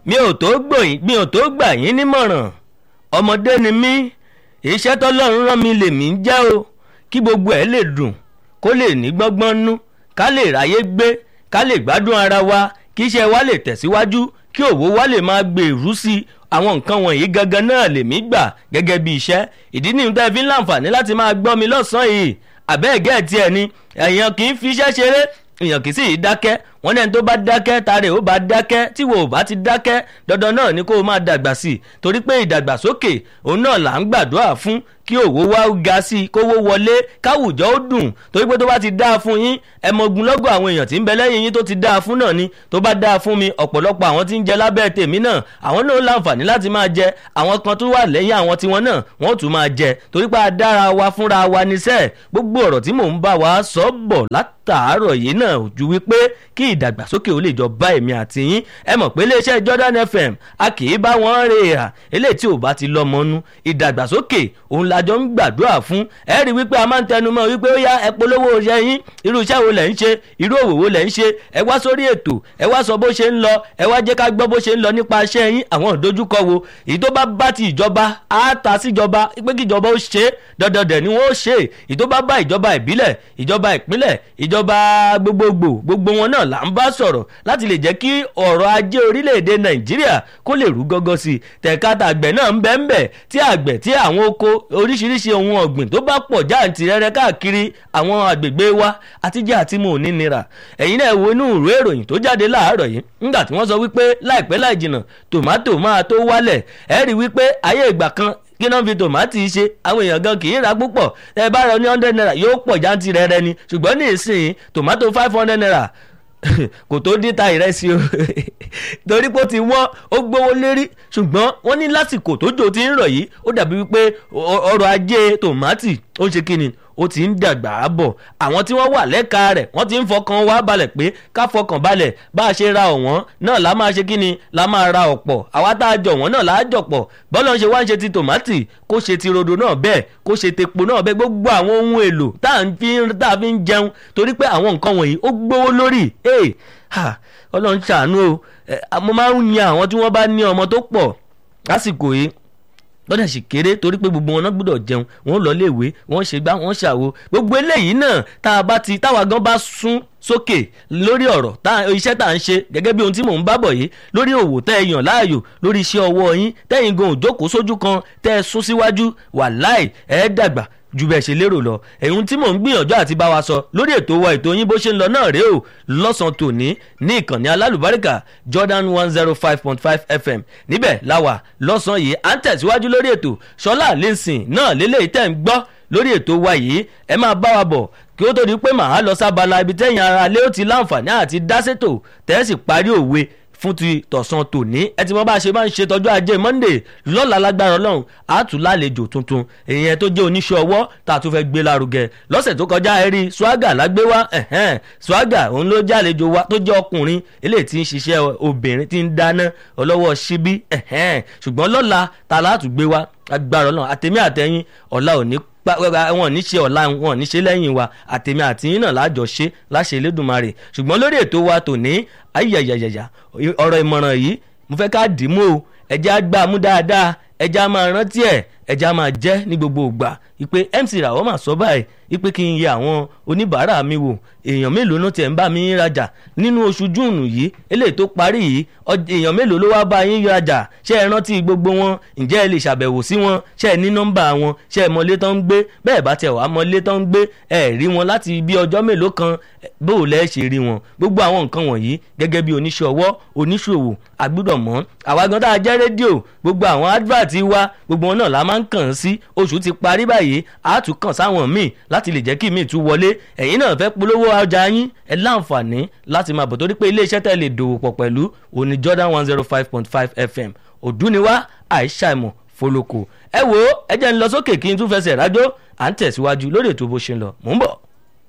mi ò tó gbòyìn mi ò tó gbà yín nímọ̀ràn ọmọdé ni mí iṣẹ́ tọ́lọ́run rán mi lèmi ń jẹ́ o kí gbogbo ẹ̀ lè dùn kó lè ní gbọ́ngbọ́n nú ká lè ráyé gbé ká lè gbádùn ara wa kí iṣẹ́ wa lè tẹ̀síwájú kí òwò wa lè máa gbèrú sí i àwọn nǹkan wọ̀nyí gangan náà lèmi gbà gẹ́gẹ́ bí iṣẹ́ ìdí nìyí tẹ́ fi ń láǹfààní láti máa gbọ́ mi lọ́sàn-án yìí àbẹ́ẹ̀gẹ́ tiẹ̀ ni èèyàn kì í fi iṣẹ́ ṣeré èèyàn kì í sì í dákẹ́ wọ́n ní ẹni tó bá dákẹ́ tààrẹ ó bá dákẹ́ tí wo ò bá ti dákẹ́ dandan náà ni kó o máa dàgbà sí i torí pé ìdàgbàsókè òun náà là ń gbàdúrà fún kí òwò wá ga sí i kówó wọlé káwùjọ ó dùn torí pé tó bá ti dáa fún yín ẹmọgun lọ́gọ̀ àwọn èèyàn tí ń bẹ lẹ́yìn yín tó ti dáa fún náà ni tó bá dáa fún mi ọ̀pọ̀lọpọ̀ àwọn tí ń jẹ lábẹ́ tèmi náà àwọn náà láǹfààní láti máa jẹ àwọn kan tó wà lẹ́yìn àwọn tiwọn náà wọ́n tún máa jẹ torí pé a dára wa fúnra wa níṣẹ́ gbogbo ọ̀rọ̀ tí mò ń bá wa sọ bọ̀ látàárọ̀ yìí náà ò ju wípé kí ìdàgbàsókè ó lè jọ bá èmi àti yín ẹ mọ̀ pé iléeṣẹ́ Jordan FM a kì í bá wọn rè à eléyìí tí ò bá ti lọ́mọ nú ìdàgbàsókè òun la jọ ń gbàdúrà fún ẹ rí wípé a máa ń tẹnu mọ́ wípé ó yá ẹ polówó iṣẹ́ yín irú iṣẹ́ wo lẹ̀ ń ṣe irú òwò wo lẹ̀ ń ṣe ẹ wá sórí ètò ẹ wá sọ bó ṣe ń lọ ẹ wá jẹ́ ká gbọ́ bó ṣe ń lọ nípa iṣẹ́ yín àwọn ìdojúkọ wo èyí tó bá bá ti ìjọba á ta síjọba pé kí ìjọba ó ṣe dandan dẹ̀ ni wọ́n ó ṣe èyí tó bá bá ìjọba ìbílẹ̀ ìjọba ìpínlẹ̀ ìjọba gbogbogbò gbogbo wọn náà là ń bá sọ̀rọ̀ láti lè jẹ́ kí ọ̀rọ̀ ajé orílẹ̀-èdè nàìjíríà kó lè rú gọ́gọ́ sí i tẹ̀kátà àgbẹ̀ náà ń bẹ́ ń bẹ̀ tí àgbẹ̀ tí àwọn oko oríṣiríṣi ohun ọ̀gbìn tó bá pọ̀ jáǹtìrẹrẹ káàkiri àwọn àgbègbè wa àtijọ́ àti mò ní nira ẹ̀yin náà wo inú ìwé ìròyìn tó jáde láàárọ̀ yìí nígbà tí wọ́n sọ wípé láìpẹ́ láì jìnnà tòmátò máa tó wálẹ̀ ẹ rí wípé ayé ìgbà kan kí náà fi tòmátì ṣe àwọn èèyàn gan kì í ra púpọ̀ ẹ bá rọ ní hundred naira yóò pọ̀ jáǹtìrẹrẹ ni ṣùgbọ́n ní ìsìn tòmátò five hundred naira kò tó dín ta ìrẹsì o torí pé ó ti wọ́n ó gbówó lérí ṣùgbọ́n wọ́n ní lásìkò tó jò ti ń rọ̀ yìí ó dàbí wípé ọrọ̀ ajé tòmátì ó ń ṣe kíni ó ti ń dàgbà bọ̀ àwọn tí wọ́n wà lẹ́ka rẹ̀ wọ́n ti ń fọkàn wá balẹ̀ pé ká fọkàn balẹ̀ bá a ṣe ra ọ̀wọ́n náà la máa ṣe kí ni la máa ra ọ̀pọ̀ àwa tá a jọ wọ́n náà la á jọ̀pọ̀ bọ́lá ń ṣe wá ń ṣe ti tòmátì kó ṣe ti rodo náà bẹ́ẹ̀ kó ṣe tepo náà bẹ́ẹ̀ gbogbo àwọn ohun èlò tá a fi ń jẹun torí pé àwọn nǹkan wọ̀nyí ó gbówó lórí ọlọ́run ṣàánú o mo máa ń yan àwọn tí wọ́n bá ní ọmọ tó pọ̀ lásìkò yìí lọ́dẹ̀ sì kéré torí pé gbogbo wọn náà gbọ́dọ̀ jẹun wọ́n lọ léèwé wọ́n ṣe gbá wọ́n ṣàwo gbogbo eléyìí náà tá a bá ti táwa gan bá sún sókè lórí ọ̀rọ̀ iṣẹ́ tá à ń ṣe gẹ́gẹ́ bí ohun tí mò ń bá bọ̀ yìí lórí òwò tẹ́ ẹ yàn láàyò lórí iṣẹ́ ọwọ́ yín tẹ́yìn gan òjókòó sójú kan tẹ́ ẹ sún síwájú wàláì ẹ dàgbà ju bẹ́ẹ̀ ṣe lérò lọ ẹ̀hún tí mò ń gbìyànjú àti bá wa sọ lórí ètò wa ètò yín bó ṣe ń lọ náà rèé o lọ́sàn-án tòní ní ìkànnì alálùbáríkà Jordan one zero five point five FM níbẹ̀ láwà lọ́sàn-án yìí à ń tẹ̀síwájú lórí ètò ṣọlá lẹ́sìn náà lélẹ́yìí tẹ̀ ń gbọ́ lórí ètò wa yìí ẹ máa bá wa bọ̀ kí ó tó di pé màá lọ sábala ibi tẹ́yìn ara lé ó ti láǹfààní àti dá sétò tẹ́sí parí òwe fún ti tọ̀sán tòní ẹ ti mọ bá a ṣe máa ń ṣe tọjọ́ ajé monday lọ́la lágbára ọlọ́run àtún lálejò tuntun èèyàn tó jẹ́ oníṣẹ́ ọwọ́ tá a tún fẹ́ gbé lárugẹ lọ́sẹ̀ tó kọjá ẹ rí swaga lágbé wá swaga òun ló jẹ́ àlejò wa tó jẹ́ ọkùnrin eléyìí tí ń ṣiṣẹ́ obìnrin tí ń dáná ọlọ́wọ́ síbí ṣùgbọ́n lọ́la ta látún gbé wá agbára ọlọ́run àtẹ̀mí àtẹ̀yìn ọ̀la òní wọn ní ṣe ọ̀la wọn ní ṣe lẹ́yìn wa àtẹ̀mí àtìyín náà lájọ ṣe láṣẹ Elédùmarè ṣùgbọ́n lórí ètò wa tòní ayayayaya ọ̀rọ̀ ìmọ̀ràn yìí mo fẹ́ ká dì í mú o ẹ̀jẹ̀ á gbà mú dáadáa ẹ̀jẹ̀ á máa rántí ẹ̀ ẹ̀jẹ̀ á máa jẹ́ ní gbogbo ìgbà ìpè MC Ràwọ́ mà sọ báyìí ìpè kí n yẹ àwọn oníbàárà mi wò èèyàn mélòó ló tiẹ̀ ń bá mi rajà nínú oṣù júùnù yìí eléyìí tó parí yìí èèyàn mélòó ló wá bá yín rajà ṣé ẹ rántí gbogbo wọn ǹjẹ́ ẹ lè ṣàbẹ̀wò sí wọn ṣé ẹ ní nọ́mbà wọn ṣé ẹ mọlé tán ń gbé bẹ́ẹ̀ bá tiẹ̀ wá mọlé tán ń gbé ẹ rí wọn láti bí ọjọ́ mélòó kan bó o lẹ́ ṣe rí wọn gbogbo àwọn nǹkan wọ̀nyí gẹ́gẹ́ bí oníṣẹ́ ọwọ́ oníṣòwò àgbúdọ̀ mọ́ àwa gan tá a jẹ́ rédíò gbogbo àwọn advert wa gbogbo wọn náà la máa ń kàn sí oṣù ti parí báyìí a tún kàn sáwọn míì láti lè jẹ́ kí míì tún wọlé ẹ̀yin náà fẹ́ polówó ọjà yín ẹ láǹfààní láti máa bọ̀ torí pé iléeṣẹ́ tẹ́ lè dòwò pọ̀ pẹ̀lú òní Jordan one zero five point five FM òdúniwá àìsàìmọ̀ fọlọ́kọ̀ ẹ wo ẹ jẹ́ ń lọ sókè kí n tún fẹsẹ̀ rájò à ń tẹ̀síwájú lórí ètò bó ṣe ń lọ mò ń bọ̀.